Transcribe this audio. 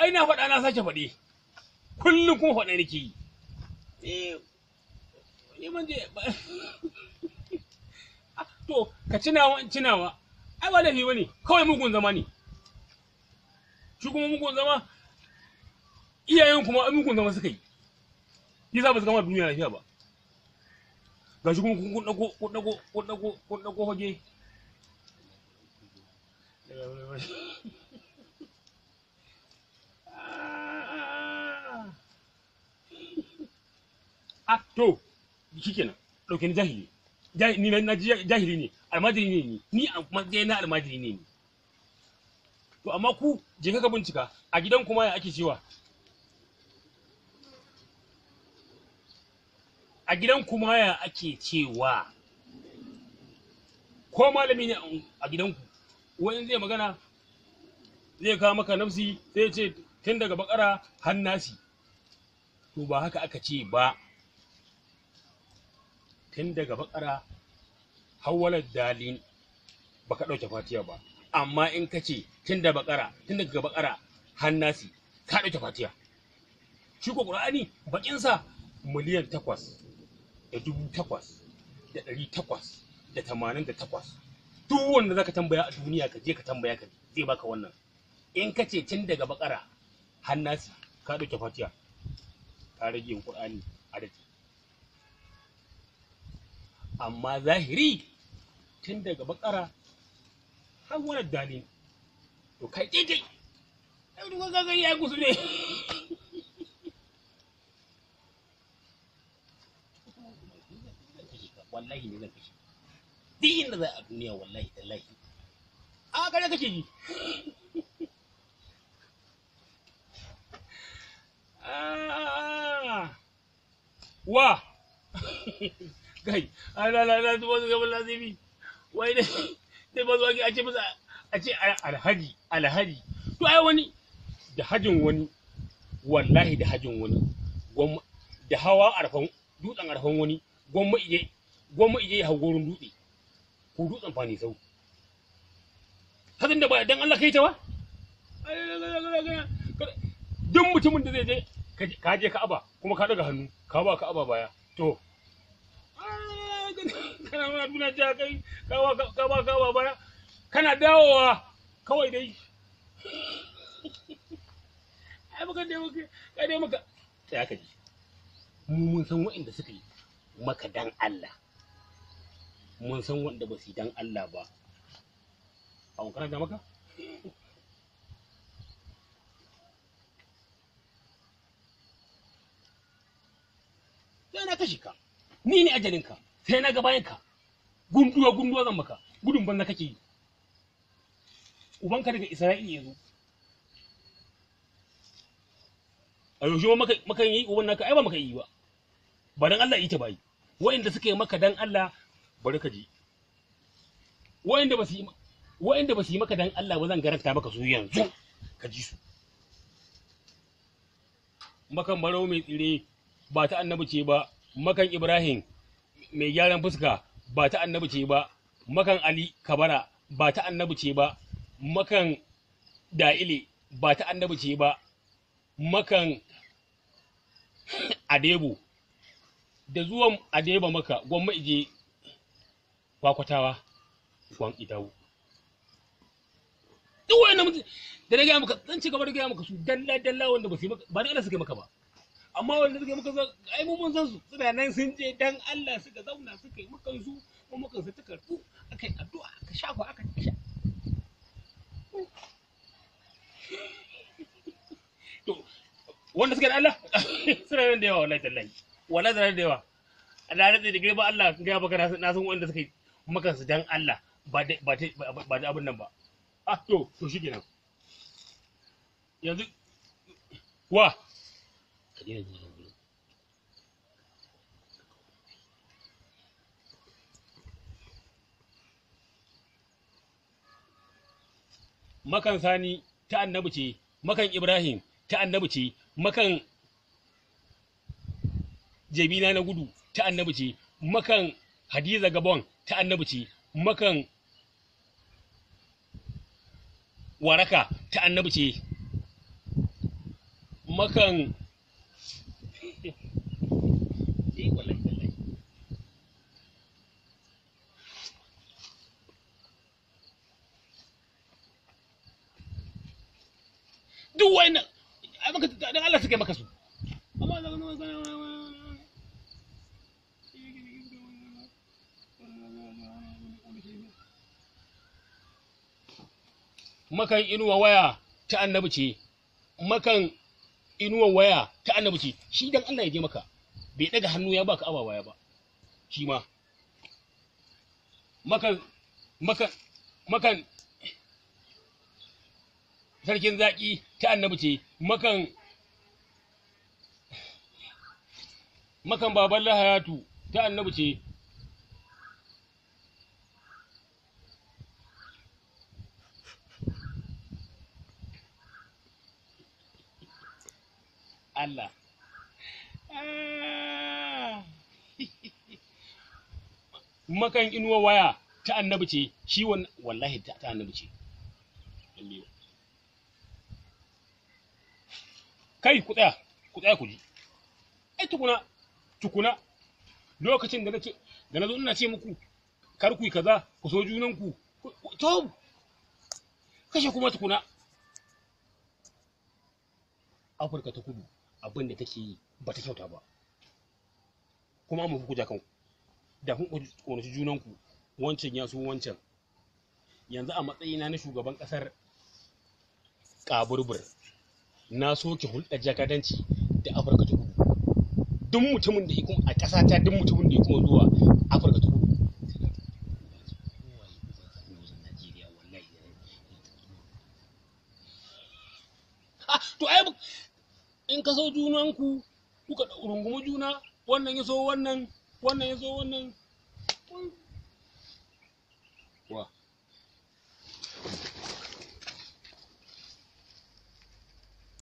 ai na faɗa na sake faɗi kullum kuma faɗa nake yi eh ni man je to ka cinawa in cinawa ai ba laifi bane kawai mugun zama ne shi kuma mugun zama iyayen kuma mugun zama suka yi yi za ba su gama duniya lafiya ba ga shi kuma kun dago kun dago kun dago kun dago hoge ah to shikenan dauke ni jahili ni na jahili ne almajiri ne ni ni a matsayin na almajiri ne ni to amma ku je ka bincika a gidan kuma ya ake cewa a gidan kuma ya ake cewa ko malami ne a gidanku wani zai magana zai kawo maka nafsi sai ce tun daga bakara hannasi to ba haka aka ce ba tun daga bakara hawalar dalin baka ɗauke fatiya ba amma in ka ce tun da bakara tun daga bakara hannasi ka ɗauke fatiya shi ko ƙur'ani bakinsa miliyan takwas da dubu takwas da ɗari takwas da tamanin da takwas duk wanda zaka tambaya a duniya ka je ka tambaya ka zai baka wannan in ka ce tun daga bakara hannasi ka ɗauke fatiya ka rage yin ƙur'ani adadi amma zahiri tun daga bakara har wani dalin to kai daidai ai duk ga ya gusu ne wallahi ne zan kashe duk inda za a duniya wallahi tallahi a kare kake ji wa kai ala la la zuwa ga lazimi wai ne sai ba zuwa a ce masa a ce alhaji alhaji to ai wani da hajin wani wallahi da hajin wani da hawa arfan dutsen arfan wani gwamma ije gwamma ije ya hau gurin dutse ko dutsen fani sau hadin da ba dan Allah kai ta ba duk mutumin da zai je ka je Ka'aba kuma ka daga hannu ka ba Ka'aba baya to kana nuna duna ja kai ka ba ka ba baya kana dawowa kawai dai ai maka dai maka kai dai maka sai aka ji mu mun san waɗanda suka yi maka dan Allah mun san wanda ba su yi dan Allah ba a wankarar da maka sai na kashi ka ni ne ajalinka sai na ga bayan ka gunduwa gunduwa zan maka gudun banza kake yi ubanka daga isra'ila ya zo a yaushe maka maka yi uban naka ai ba maka yi ba ba dan Allah yi ta bai wa'inda suka yi maka dan Allah bari ka ji wa'inda ba su yi wa'inda ba su yi maka dan Allah ba zan garanta maka su yanzu ka ji su makan barau mai tsire ba ta annabi ce ba makan Ibrahim mai gyaran fuska ba ta annabi ce ba makan Ali Kabara ba ta annabi ce ba makan Da'ile ba ta annabi ce ba makan Adebo da zuwan Adeba maka gwamma ije kwakwatawa kwan idawo duk wani mutum da na gaya maka zan ci gaba da gaya maka su dalla dalla wanda ba su yi maka ba da Allah suka maka ba amma wanda suka yi maka ai mu mun san su suna nan sun je dan Allah suka zauna suka yi maka su mu maka su ta karbu akai addu'a aka shafa aka sha to wanda suka da Allah suna nan da yawa wallahi tallahi wallahi suna da yawa Allah ya da girma Allah ga baka na san wanda suka yi maka su dan Allah ba da ba ba da abin nan ba ah to to shikenan yanzu wa ka daina jin yanzu makan sani ta annabi ce makan ibrahim ta annabi ce makan jabina na gudu ta annabi ce makan hadiza gabon ta annabi ce makan waraka ta annabi ce makan Eh, wallahi, wallahi. duk wannan ai maka dan Allah suka yi maka su amma da makan inuwa waya ta annabi ce makan inuwa waya ta annabi ce shi dan Allah ya je maka bai daga hannu ya baka awa waya ba shi ma makan makan makan sarkin zaƙi ta annabi ce makan makan baban lahayatu ta annabi ce Allah Ah. makan inuwa waya ta annabi ce shi wan- wallahi ta ta annabi ce Lalle. kai ku tsaya ku tsaya ku ji ai tukuna tukuna lokacin da nace da nazo ina ce muku kar ku yi kaza ku so junan ku ku- to kashe kuma tukuna Afirka ta kudu abin da take yi ba ta kyauta ba kuma mu ku ja kanku da kun ƙonaci junanku wancan ya so wancan yanzu a matsayina na shugaban ƙasar ƙaburbur na soke hulɗar jakadanci da afirka ta kudu duk mutumin da ya kuma a ƙasa ta duk mutumin da ya kuma zuwa afirka ta kudu Ah, to ai in ka so junanku kuka rungumi juna wannan ya so wannan wannan ya so wannan